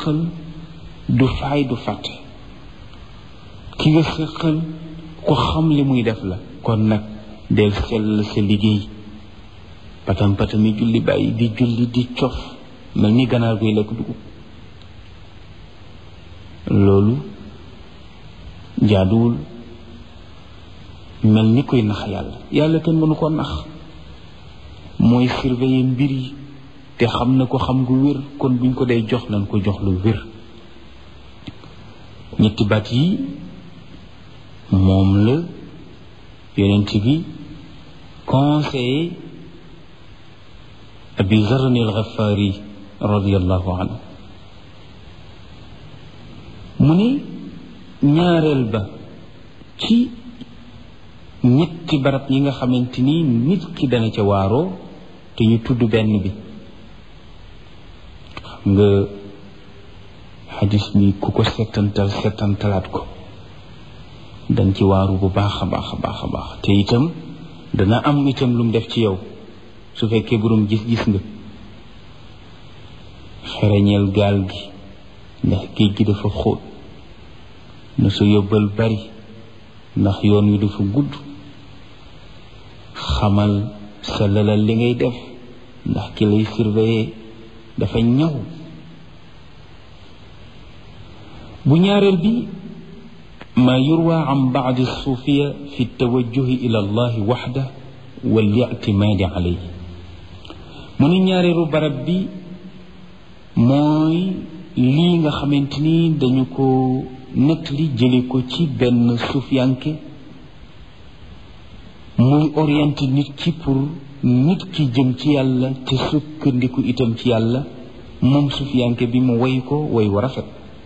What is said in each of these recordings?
séqal du faay du fàtte ki nga séqal ku xam li muy def la kon nag del sell sa liggéey patam patami julli bàyyi di julli di cof mel ni ganaar guy lekk dugub loolu jaaduwul mel ni koy nax yàlla yàlla kenn mënu ko nax mooy surveiller mbir yi te xam na ko xam gu wér kon buñ ko day jox nañ ko jox lu wér ñetti baat yi moom la yonent bi conseillé abi zarni al-Ghafari radiallahu anhu mu ne ñaareel ba ci ñetti barab yi nga xamante ni nit ki dana ca waaroo te ñu tudd benn bi xam nga xadis bi ku ko settantal settantalaat ko dañ ci waaru bu baax a baax a baax a baax te itam dana am itam lu mu def ci yow su fekkee borom gis-gis nga xereñeel gaal gi ndax géej gi dafa xóot na sa yóbbal bari ndax yoon wi dafa gudd xamal sa lalal li ngay def ndax ki lay surveiller dafa ñaw bu ñaareel bi ma yurwa an baadi suufiya fi tawajjuhi ila allahi waxda wal ictimaadi alayhi mu ne ñaareelu barab bi mooy lii nga xamante ni dañu ko nettali jële ko ci benn suufiyanke muy orienté nit ki pour nit ki jëm ci yàlla te sukkandiku itam ci yàlla moom suufiyanke bi mu woy ko woy wa rafet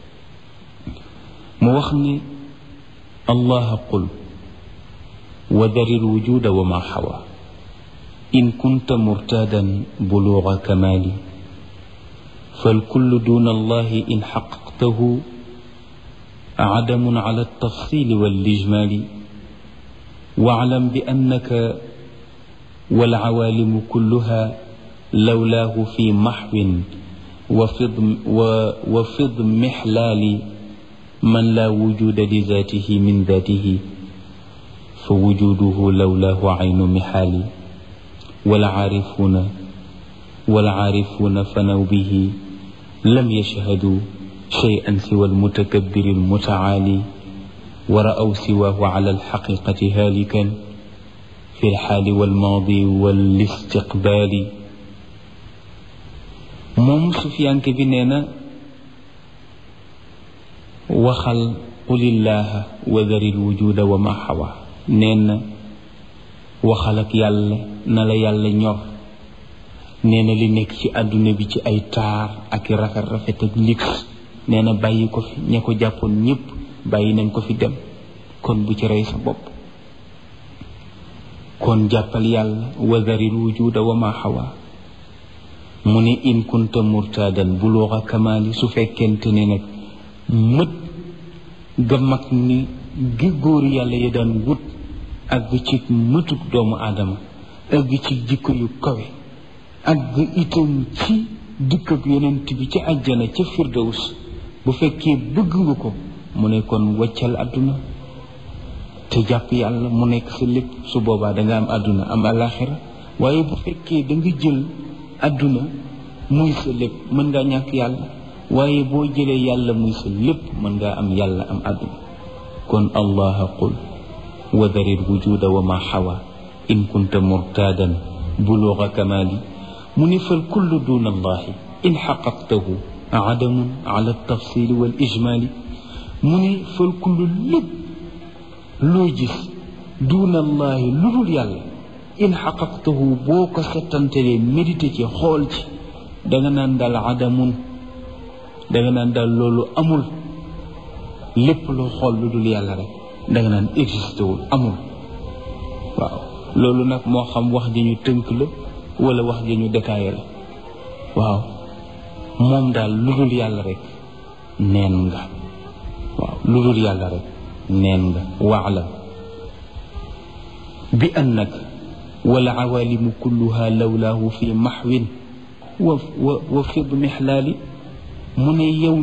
mu wax ne allah qul wa dari lwujuda wa ma xawa in kunta murtadan buluga kamali falkullu duna allahi in xaqaqtahu عدم على التفصيل والإجمال واعلم بأنك والعوالم كلها لولاه في محو وفض, وفض محلال من لا وجود لذاته من ذاته فوجوده لولاه عين محال والعارفون والعارفون فنوا به لم يشهدوا شيئا سوى المتكبر المتعالي ورأوا سواه على الحقيقة هالكا في الحال والماضي والاستقبال moom sufiyanke bi nee na waxal qulillaaha wa daril wujuda wa ma xawa nee na waxal ak yàlla na la yàlla ñor nee na li nekk ci àdduna bi ci ay taar ak i rafet rafet ak lix nee na bàyyi ko fi ña ko jàppoon ñépp bàyyi nañ ko fi dem kon bu ci rey sa bopp kon jàppal yàlla wa daril wujuda wa ma xawa mu ne in kunta murtadan buluuxa kamaali su fekkente ne nag mët ga mag ni gi góor yàlla ya daan wut àgg ci mëtuk doomu aadama àgg ci jikko yu kawe àgg itam ci dikk ak yonent bi ci àjjana ca firdaws bu fekkee bëgg nga ko mu ne kon waccal àdduna te jàpp yàlla mu nekk sa lépp su boobaa danga am àdduna am alaxira waaye bu fekkee da nga jël àdduna muy sa lépp mën ngaa ñàkk yàlla waaye boo jëlee yàlla muy sa lépp mën ngaa am yàlla am àdduna kon allaha qul wa daril wujuda wa ma xawa in kunta murtadan buluga kamali mu ni fal kullu duna allahi in xaqaqtahu adamun ala tafsili wal ijmali mu ni fal kullu lépp loo gis duna allahi lu dul yàlla in xaqaqtahu boo ko settantelee médité ci xool ci danga naan daal adamun danga naan daal loolu amul lépp loo xool lu dul yàlla rek danga naan existé wul amul waaw loolu nag moo xam wax ji ñu tënk la wala wax ji ñu détaillé la waaw moom daal lu dul yàlla rek neen nga waaw lu dul yàlla rek neen nga waalam bi annaka والعوالم كلها لولاه في محو وفض محلال من يوم